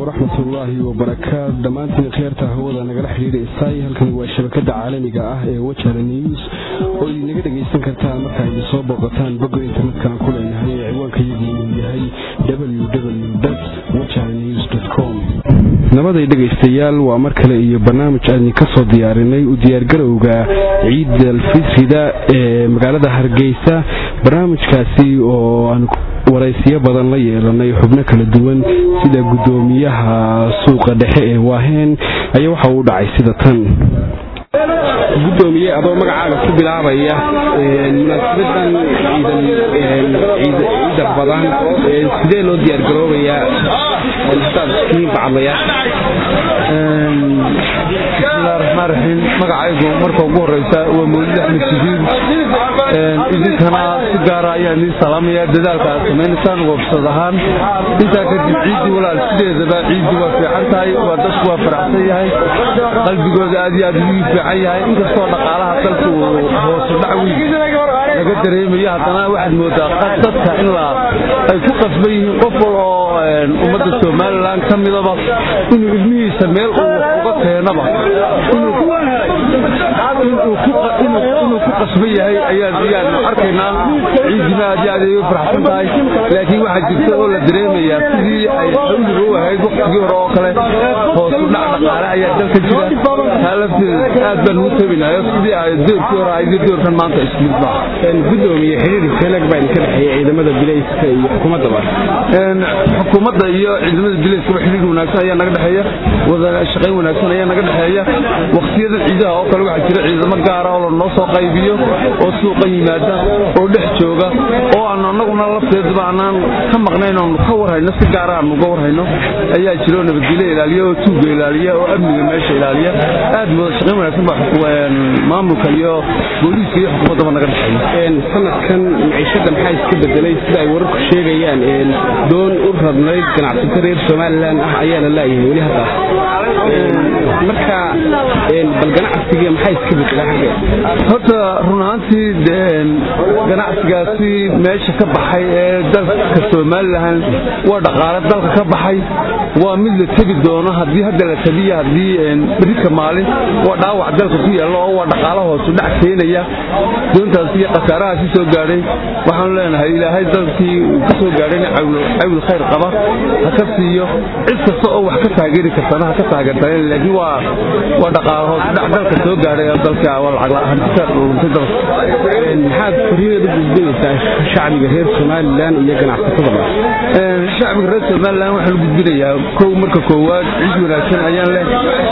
waraxmatullaahi wabarakaat dhammaantiin khiyaarta hawada nagala xidhiidhaysay halkan waa shabakada caalamiga ah ee wajara news oo idinaga dhegaysan kartaan marka idin soo booqataan bogga internetkana ku leenahay ee ciwaanka yagu uu yahay www wajaranews com nabaday dhegaystayaal waa mar kale iyo barnaamij aan idinka soo diyaarinay u diyaargarowga ciid alfitrida ee magaalada hargeysa barnaamijkaasi oo aan waraysiyo badan la yeelanay xubno kala duwan sida guddoomiyaha suuqa dhexe ee waaheen ayaa waxa uu dhacay sida tan gudoomiye adoo magacaaga ku bilaabaya munaasabadan ciida badan sidee loo diyaargaroobayaa hadaad iskiin bacadlayaa bismillahi raxmaan raxiim magacaygu marka ugu horeysa waa mawlid axmed sidiid idinkana si gaara ayaan idiin salaamaya dadaalka aad samaynaysaan wabsad ahaan intaa kadib ciiddii walaal sideedaba ciiddii waa fiican tahay waa dadku waa faraxsan yahay qalbigooda aad iyo aad ugu fiican yahay inkastoo dhaqaalaha dalku hoosu dhac weyn laga dareemayo haddana waxaad moodaa dadka in ay ku qasban yihiin qof wal oo ummadda somalilan ka midaba inuu ilmihiisa meel uu wax uga keenaba inuu ku qasban yahay ayaanu arkaynaa ciidima aad iyo aad ay u faraxsan tahay laakiin waxaa jirta oo la dareemayaa sidii ay xawliga u ahayd waqtigii hore oo kale hoosu dhac dhaqaale ayaa dalka jira taa lafteeda aad baan ugu tabinayo sidii ay doorkii hore ahayd iyo doorkan maanta isku mid baa gudoomiye xiriir feelag baa idinka dhexeeya ciidamada bilayska iyo xukuumaddaba xukuumadda iyo ciidamada bilayskaba xiriir wanaagsan ayaa naga dhexeeya wada shaqayn wanaagsan ayaa naga dhexeeya waqtiyada ciidaha oo kale waxaa jira ciidamo gaara oo lanoo soo qaybiyo oo suuqa yimaada oo dhex jooga oo aan annaguna lafteedaba aanaan ka maqnayn oonu ka warhayno si gaara aanu uga warhayno ayaa jira oo nabadgelyo ilaaliya oo tuuga ilaaliya oo amniga meesha ilaaliya aad wada shaqayn wanaagsan baa maamulka iyo booliiska iyo xukuumaddaba naga dhexeeya sanadkan maciishada maxaa iska bedelay sida ay wararku sheegayaan doon u radnayd ganacsato reer somalilan ah ayaa la laayahay weli hadda marka bal ganacsiga maxaa iska bedelay xagge horta run ahaantii ganacsigaasi meesha ka baxay ee dalka somalilan waa dhaqaale dalka ka baxay waa mid la tegi doono haddii hadda la tabiya haddii berika maalin waa dhaawac dalka ku yaalla oo waa dhaqaala hoosu dhac keenaya doontaas iyo khasaarahaasi soo gaadhay waxaanu leenahay ilaahay dalkii uu ka soo gaadhayna cawil khayr qaba ha ka siiyo cid kasta oo wax ka taageeri kartana ha ka taageertaan laakiin waa waa dhaqaala hoosu dhac dalka soo gaadhay oo dalka waa lacag hantisa dhuntay dalka maxaad fariineed u gudbinaysaa shacbiga reer somalilan iyo ganacsatadaba shacbiga reer somalilan waxaan u gudbinayaa kow marka koowaad ciid wanaagsan ayaan leh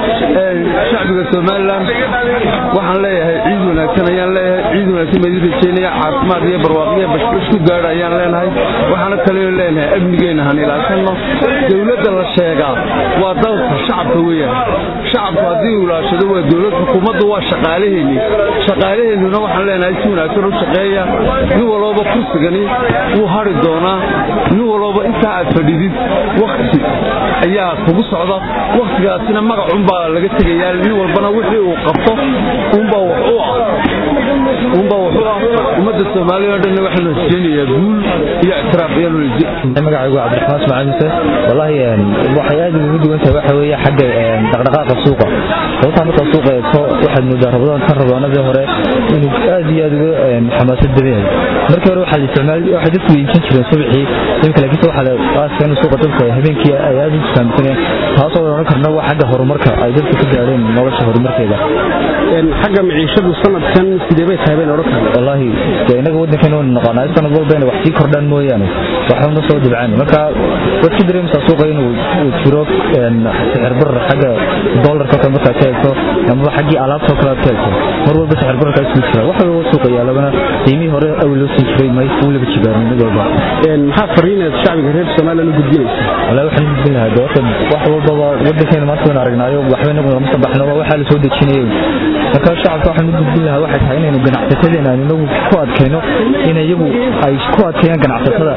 shacbiga somalilan waxaan leeyahay ciid wanaagsan ayaan leeyahay ciid wanaagsan baan idin rajeynaya caafimaad iyo barwaaqiyo bashbash ku gaadha ayaan leenahay waxaana kaleo leenahay amnigeena han ilaashanno dowladda la sheegaa waa dalka shacabka weeyaan shacabku haddii uu ilaashado waa dowlad xukuumaddu waa shaqaalaheenni shaqaalaheennuna waxaan leenahay si wanaagsan u shaqeeya nin walbaba kursigani wuu hari doonaa nin walbaba intaa aad fadhidid wakti ayaa kugu socda waktigaasina magacunbaa laga tegayaa nin walbana wixii uu qabto unbaa wax u ah unbaa wax u ah ummadda soomaaliya o dhan waxaan rajeynayaa guul iyo ictiraaf iyo magacaygu cabdiraxmaan ismaaciil muse wallaahi waxay aad ugu duwan tahay waxa weeye xagga dhaqdhaqaaqa suuqa sababtaa markaa suuqa eegto waxaad moodaa rabadaan tan rabaanadii hore inuu aad iyo aad uga xamaasad badan yahay markii hore waxaa la isticmaal waxay dadku iibsan jireen subaxii imika laakiinse waxaa la aaska in suuqa dadka habeenkii ay aad u fahamsaneen taasoo odhan karna waa xagga horumarka ay dadku ka gaadheen nolosha horumarkeeda xagga maciishadu sanadkan sidee bay tahay bayna odhan karna wallaahi dee innaga waddankeena waynu naqaanaa sanad walba inay wax sii kordhaan mooyaane waxbana soo dibcaan marka waad ka dareemaysaa suuqa inuu jiro sixir barar xagga doolarka kale markaad ka eegto amaba xaggii alaabtoo kale aad ka eegto mar walba sixir bararkaa isku jira wax walba suuqa yaalabana qiimihii hore awal loo sii jiray may wuu laba jibaarin mid walba maxaa fariineed shacbiga reer somalilan u gudbinaysa wallaahi waxaan u gudbin lahaa doorta wax walbaba waddankeena maanta waynu aragnaayo waxba inagu lama soo baxno waxaa la soo dejinayo marka shacabka waxaan u gudbin lahaa waxay tahay inaynu ganacsatadeena aynu inagu ku adkayno in iyagu ay ku adkeeyaan ganacsatada ina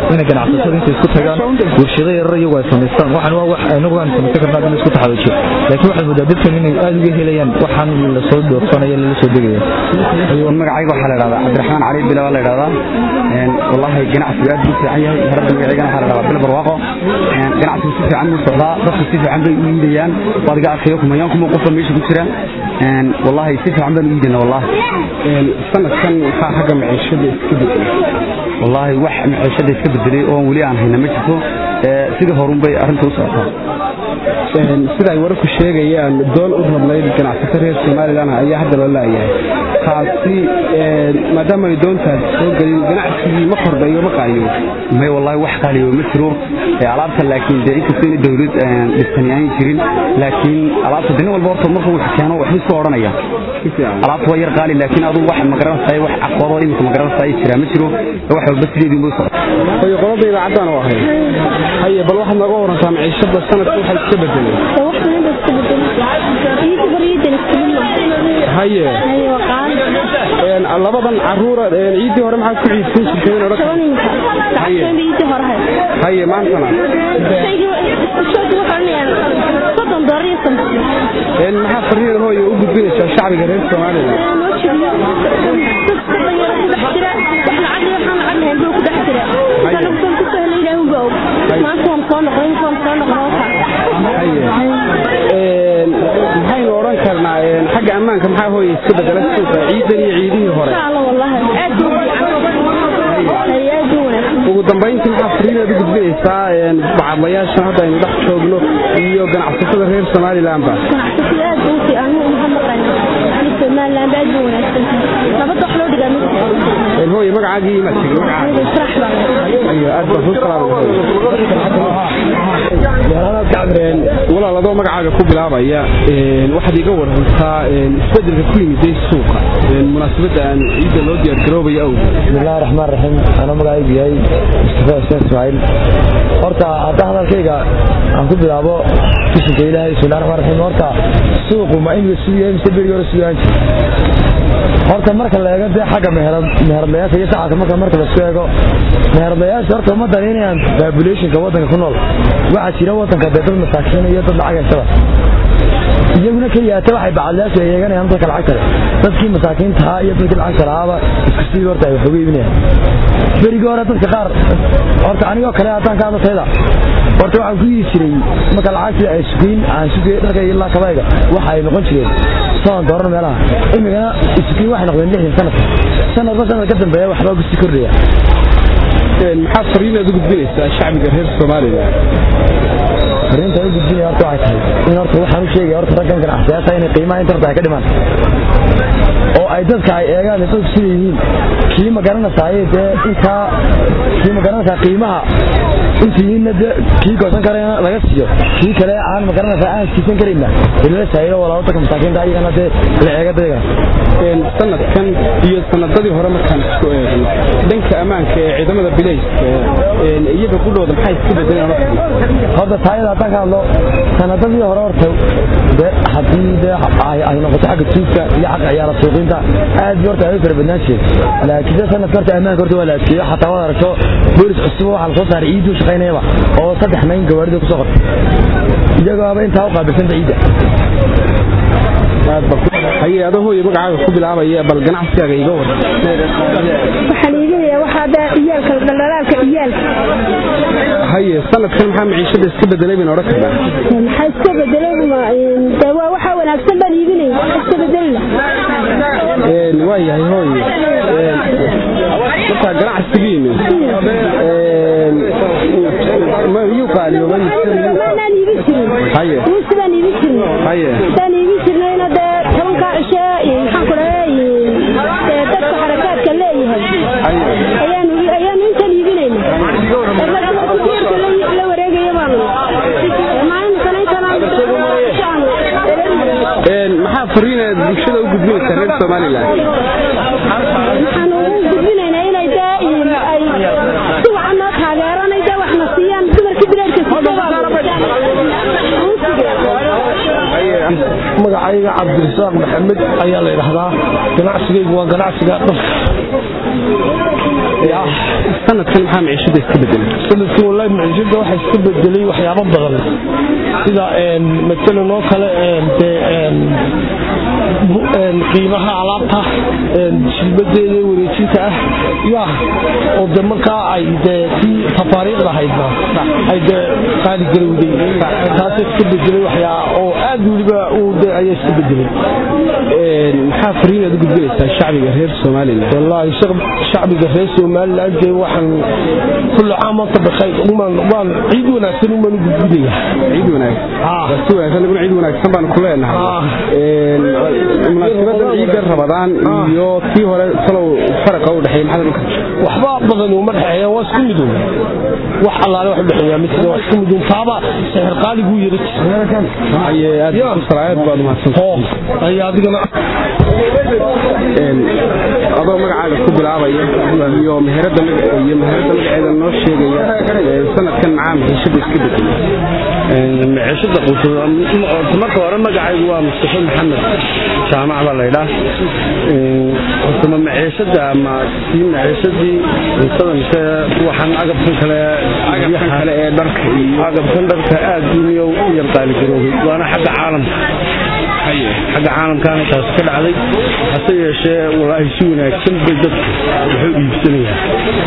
ganacsatada intay isku tagaan warshado yarar iyagu ay samaystaan waxaan waa wax anagu aan samaysan karnaa in isku taxalujiyo laakiin waxaad moodaa dadkan inay aad uga helayaan waxaan lasoo doorsanayo lala soo degaya magacayga waxaa la dhahdaa cabdiraxmaan cali bila waa la dhahdaa wallaahi ganacsigu aad buu fiican yahay harada magaceygana waxaa la dhahdaa bil barwaaqo ganacsigu si fiican buu socdaa dadku si fiican bay u iidayaan waad iga arkayo kumayaan kuma qofa meesha ku jira wallaahi si fiican baan u iidayna wallaahi sanadkan maxaa xagga maciishada iska bedelay wallaahi wax maciishada iska bedelay oo weli aan hayna ma jirto sidii horun bay arrinta u socotaa sida ay wararku sheegayaan doon u rabnayd ganacsato reer somalilan ayaa hadda loo laayahay taasi maadaama ay doontaas soo gelin ganacsigii ma kordhayo ma qaaliyo may wallaahi wax qaaliyo ma jiro alaabta laakiin dee inkastoo ina dowlad dhistani aan jirin laakiin alaabta dinin walba horta markuu wax keeno waxba isku odhanaya alaabta waa yar qaali laakiin aduu wax magaranaysaay wax caqabado imika magaranaysaay jiraa ma jiro wax walba sideedii ma socota haye qolada idaacaddan oo ahay haye bal waxaad nooga warantaa maciishada sanadka waxay iska bedelay haye labadan caruura ciiddii hore maxaad ku ciidsan jirteen haye maantana maxaa fariin hooye u gudbinaysaa shacbiga reer somalilan maxaynu odhan karnaa xagga ammaanka maxaa hooye iska bedela suuqa ciidan iyo ciidihii hore ugu dambayntii maxaa fariinaad u gudbinaysaa bacadlayaashan hadda aynu dhex joogno iyo ganacsatada reer somalilanba hooye magacaagii imaad tegin aad baan walaal adoo magacaaga ku bilaabaya waxaad iga warantaa isbedelka ku yimiday suuqa munaasabadda aan ciidda loo diyaargaroobaya awgeed bismillahi raxmaan raxiim anoo magacaygu yahay mustafa xuseen ismaaciil horta hadda hadalkayga aan ku bilaabo bishinka ilaahay bismillahi raxmaan raxiim horta suuqu ma imika siduu yahay mise berigi hore siduu ahaan jir horta marka la eego dee xagga meheradlayaasha iyo shacabka marka marka lasku eego meheradlayaasha horta uma danaynayaan populationka waddanka ku nool waxaa jira waddanka dee dad masaakiin iyo dad lacag haysada iyaguna keliyaata waxay bacadlayaashu ay eeganayaan dadka lacag kale dadkii masaakiintahaa iyo dadkii lacagta lahaaba isku sidii horta ay wax uga iibinayaan berigii hore dadka qaar horta anigoo kale haddaan ka hadlatayda horta waxaan ku yihi jiray marka lacagtii ay sugeyn aan sugay dharkayga ilaa kabayga waxa ay noqon jireen soon dooran meelaha imigana isugeyn waxay noqdeen lixdan sanadka sanadba sanad ka dambeeya waxbaa kusii kordhaya maxaa fariinaad u gudbinaysaa shacbiga reer somalilan fariinta u gudbinaya horta waxay tahay in horta waxaan u sheegaya horta raggan ganacsiyaasha inay qiimaha inta horta ay ka dhimaan oo ay dadka ay eegaan dadku sida yihiin kii ma garanaysaay dee intaa kii ma garanaysaa qiimaha intiina de kii goosan karayna laga siiyo kii kale aan ma garanaysaa aan siisan karayna ilala saayiro walaa dadka masaakiinta ayagana dee la eega dayaga sanadkan iyo sanadadii hore markaan isku eegno dhanka ammaanka ee ciidamada bilayska iyaga qudhooda maxay iska bedeleen horta taayada haddaan ka hadlo sanadadii hore horta de haddii de ay noqoto xagga tuugka iyo xagga ciyaara suuqinta aad bi horta ay u fara badnaan jireen laakiin de sanadka horta ammaanka horta waa la adkeeyo xataa waad aragto boolis cusub waxaa lasoo saaray ciiduu shaqaynayaba oo saddex mayn gawaarida kusoo qortay iyagoaba intaa u qaabilsanta ciidda haye adoo hooye magacaaga ku bilaabaya bal ganacsigaaga iga war waxaan iibinayaa waxaa daa iyaalka dhaldhalaalka iyaalka haye sanadkan maxaa maciishada iska bedelay bayna odhan karnaa maxaa iska bedelay de waa waxaa wanaagsan baan iibinaya iska bedelila waa yahay hooye markaa ganacsigiinu miyuu qaaliyoobay maanaan iibin jirin haye ruusi baan iibin jirin haye hadaan iibin jirnayna dee tobankaa cishe maxaan ku dhahay dee dadka xarakaadka leeyahay ayaanu ayaanu intan iibinayna la wareegaya baanu maalinkana intanaan maxaa fariinaad bulshada u gudbinaysaa reer somalilan waxaan ugu gudbinaynaa inay dee ay si wacan noo taageeraan ay dee waxna siiyaan dumarkii bilaadka haye magacayga cabdirasaaq maxamed ayaa la yidhaahdaa ganacsigaygu waa ganacsiga dharka sanadkan maxaa miciishada iska bedelay sanadkii wallahi maciishada waxaa iska bedelay waxyaabo badan sida matalan oo kale dee qiimaha alaabta shilbadeeda wareejinta ah ya oo de markaa ay dee kii tafaariiqda haydna ay dee qaali garowday taasa iska bedelay waxyaa oo aad weliba de ayaa iska bedelay maxaa fariin aad u gudbinaysaa shacbiga reer somalilan wallaahi shacbiga reer somalilan dee waxaan kulli caam anta bakayr waan ciid wanaagsan umaan u gudbinaya ciid wanaagsan si wanaagsan naguna ciid wanaagsan baan ku leenahay munaasabadan ciidda rabadaan iyo tii hore salow faraqa u dhexeeya maxaa dhulka waxba badan uma dhexeeya waa isku midun wax allaale wax u dhexeeya mid waa isku midun taaba sixir qaaliguu yara aye aad ku salaayad baad mahadsan ay adigana adoo magacaaga ku bilaabaya iyo meherada iyo meherada magaceeda noo sheegaya sanadkan maxaa miciishada iska bedelay miciishada quuta marka hore magacaygu waa mustafa maxamed jaamac baa laydhaa hortama miciishada ama kii miciishadii cuntada mise waxaan agabkan kale agabkan kale ee dharka agabkan dharka aad duniya u yar qaaligaroobay waana xagga caalamka xagga caalamkaana taas ka dhacday hase yeeshee walaahi si wanaagsan bay dadku waxu iibsanayaan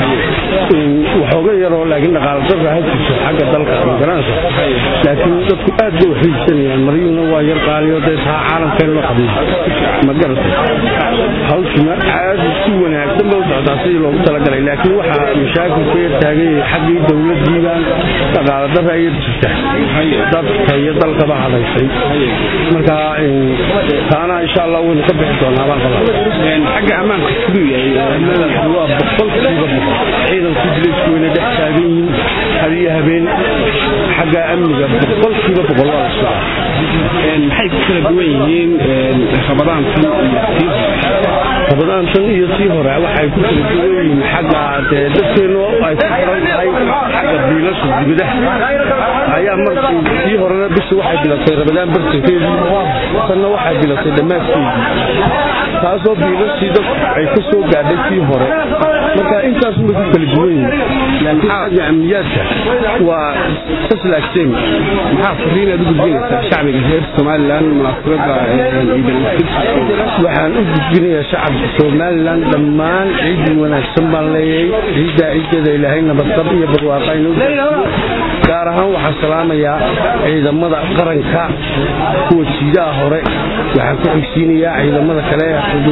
waxooga yaroo laakiin dhaqaala darra ha jirto xagga dalka magaranaysa laakiin dadku aad bay waxu iibsanayaan maryuhuna waa yar qaaliyo dee taa caalamkeen loo qabnay ma garatay hawshuna aad si wanaagsan bay u socotaa sidii loogu talagalay laakiin waxaa mashaakilka yar taagay xaggii dowladiibaan dhaqaala darra yar jirta dadka iyo dalkaba hadaysay marka taana insha allah waynu ka bixi doonaa baan qabaa xagga ammaanka siduu yahay waa boqolkiiba boqol ciidanku dilaysku wayna dhex taagan yihiin hadiyo habeen xagga amniga boqolkiiba boqol waa la socdaa maxay ku kala duwan yihiin rabadaantan iyo tii rabadaantan iyo tii hore waxay ku kala duwan yihiin xagga dee dadkeenu ay ku xiran tahay xagga biilasha dibadaha ayaa markii tii horena bisi waxay bilatay rabadaan bartankeedii tanna waxay bilatay dhammaadkeedii taasoo biilashii dadku ay ka soo gaadhay tii hore marka intaas way ku kala duwan yihiin laakiin xagga amniyaadka waa taslaagteen maxaa fariin aad u gudbinaysaa shacbiga reer somalilan munaasabada waxaan u gudbinayaa shacabka somalilan dhammaan ciidii wanaagsan baan leeyahay ciiddaa ciideeda ilaahay nabadqab iyo barwaaqa inuu gaar ahaan waxaan salaamayaa ciidamada qaranka kuwa jiidaha hore waxaan ku xigsiinayaa ciidamada kale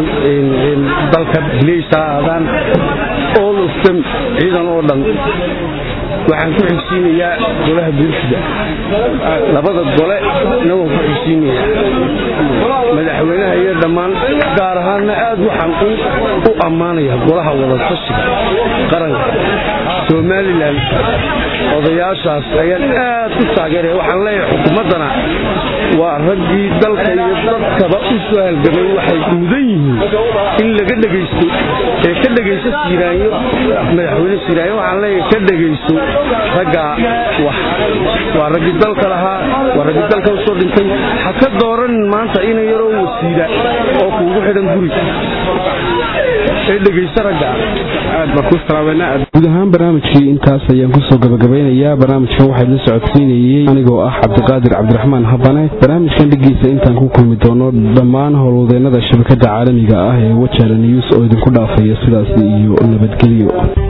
dalka bileysa aadaan all of them ciidan oo dhan waxaan ku xigsiinayaa golaha bulshada labada gole inagoo ku xigsiinayaa madaxweynaha iyo dhammaan gaar ahaanna aad waxaan u ammaanayaa golaha wadatashiga qaranka somalilan odayaashaas ayaan aad u taageeraya waxaan leeyahay xukuumaddana waa raggii dalka iyo dadkaba u soo halgamay waxay mudan yihiin in laga dhegaysto ee ka dhegayso siiraanyo madaxweyne siiraanyo waxaan leeyahay ka dhegayso raggaa wax waa raggii dalka lahaa waa raggii dalka u soo dhintay ha ka dooranin maanta ina yaroo wasiila oo kuugu xidhan guri ee dhegayso raggaa aad baa ku salaameynaa guud ahaan barnaamijkii intaas ayaan kusoo gabagabeynayaa barnaamijkan waxaa la socodsiinayey anigoo ah cabdiqaadir cabdiraxmaan habane barnaamijkan dhigiisa intaan ku kulmi doono dhammaan howlwadeennada shabakada caalamiga ah ee wajala news oo idinku dhaafaya sidaas iyo nabadgelyo